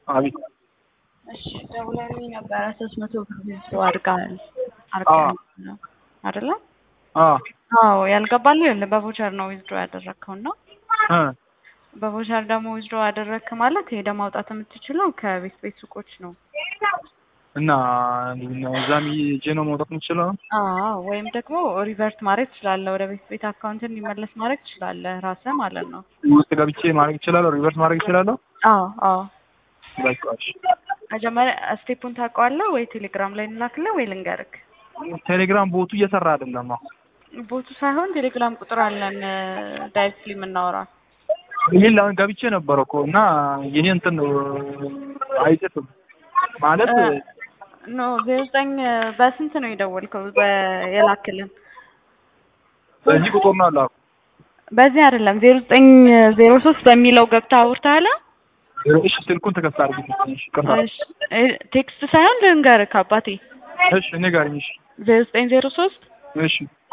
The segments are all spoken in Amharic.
አቤት እሺ ደውለልኝ ነበረ ሶስት መቶ ብር ዊዝድሮ አድርገሃል አድርገሃል ነው አይደለ? አዎ አዎ ያልገባልህ ይኸውልህ በቮቸር ነው ዊዝድሮ ያደረግከው እና እ በቮቸር ደግሞ ዊዝድሮ ያደረግክ ማለት ሄደህ ማውጣት የምትችለው ከቤት ቤት ሱቆች ነው። እና እዛም ሄጄ ነው መውጣት የምችለው? አዎ ወይም ደግሞ ሪቨርት ማድረግ ትችላለህ። ወደ ቤት ቤት አካውንት እንዲመለስ ማድረግ ትችላለህ ራስህ ማለት ነው። ውስጥ ገብቼ ማድረግ እችላለሁ? ሪቨርስ ማድረግ እችላለሁ? አዎ አዎ በቃ እሺ። መጀመሪያ ስቴፑን ታውቀዋለህ ወይ ቴሌግራም ላይ እንላክልህ ወይ ልንገርክ? ቴሌግራም ቦቱ እየሰራ አይደለም። አሁን ቦቱ ሳይሆን ቴሌግራም ቁጥር አለን ዳይሬክትሊ የምናወራ ይሄን አሁን ገብቼ ነበረ እኮ እና የኔ እንትን ነው አይጽፍም ማለት ኖ ዜሮ ዘጠኝ በስንት ነው የደወልከው? የላክልን በዚህ ቁጥር ነው አለ በዚህ አይደለም ዜሮ ዘጠኝ ዜሮ ሶስት በሚለው ገብተህ አውርተሃል? እሺ ስልኩን ተከፍታ አድርጊ እሺ ቅርታ እሺ ቴክስት ሳይሆን ልንገርህ አባቴ እሺ እኔ ጋር ነኝ እሺ ዜሮ ዘጠኝ ዜሮ ሶስት እሺ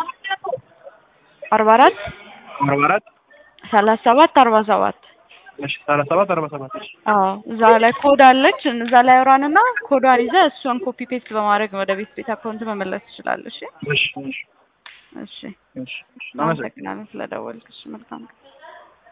አርባ አራት አርባ አራት ሰላሳ ሰባት አርባ ሰባት እሺ ሰላሳ ሰባት አርባ ሰባት እሺ አዎ እዛ ላይ ኮድ አለች እዛ ላይ አውራንና ኮዷን ይዘህ እሷን ኮፒ ፔስት በማድረግ ወደ ቤት ቤት አካውንት መመለስ ትችላለህ። እሺ እሺ እሺ እሺ እሺ እሺ አመሰግናለሁ ስለደወልክ። እሺ መልካም